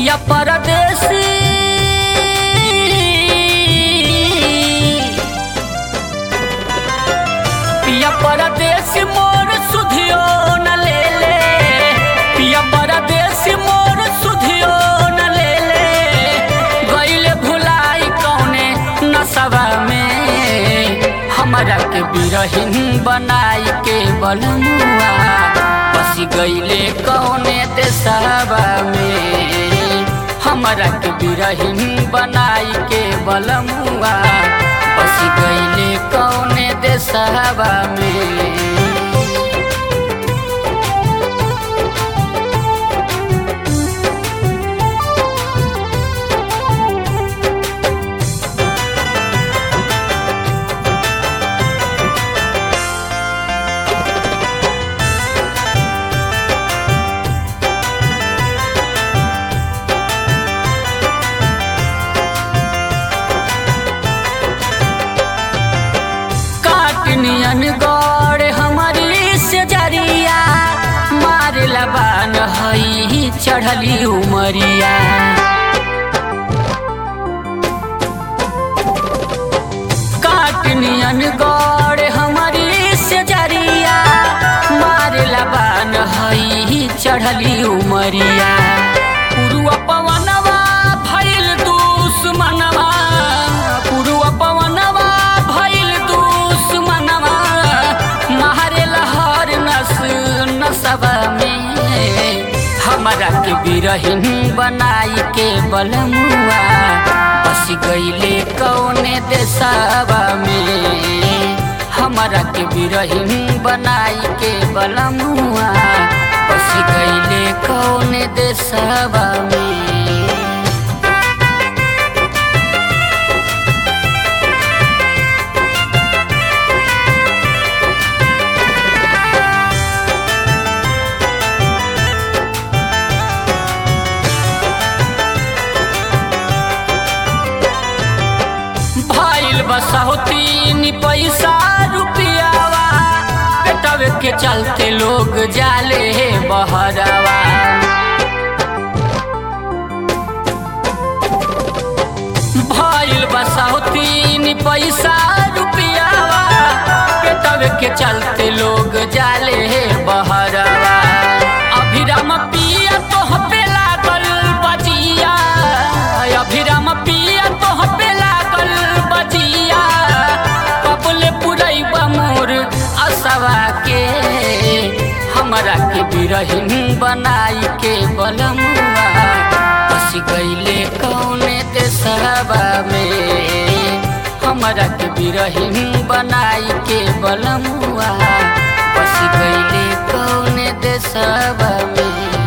पिया परदेसी पिया परदेसी मोर सुधियो न ले ले पिया परदेसी मोर सुधियो न ले ले गईले भुलाई कौने नसवा में हमरा के बिरहिन बनाई के बलमुआ बसी गईले कौने देशवा में हमरा के बिरहिन बनाई के बलमुआ बसी गईले कौने देशवा में काटनियन गौर हमारी से जरिया मार लबान हई चढ़ली उमरिया काटनियन गौर हमारी से जरिया मार लबान हई चढ़ली उमरिया पुरुआ पवनवा भइल दुश्मनवा पुरुआ पवनवा भइल दुश्मनवा मारे लहर नस नसवा में हमरा के बिरहिन बनाई के बलमुआ बस गईले कौने देशवा में हमरा के बिरहिन बनाई के बलमुआ बस गईले कौने देशवा में भइल बसौतीन पैसा रुपियावा पेटवे के चलते लोग जाले बहरवा भइल बसौतीन पैसा रुपियावा पेटवे के चलते लोग जाले बहरवा अभिराम पिया तोह पे लागल बजिया अभिराम पिया तोह पे लागल बजिया कबले पुरैबा मोर असवा के हमरा के बिरहिन बनाई के बलमुआ बस गईले कौने देशवा में हमरा के बिरहिन बनाई के बलमुआ बस गईले कौने देशवा में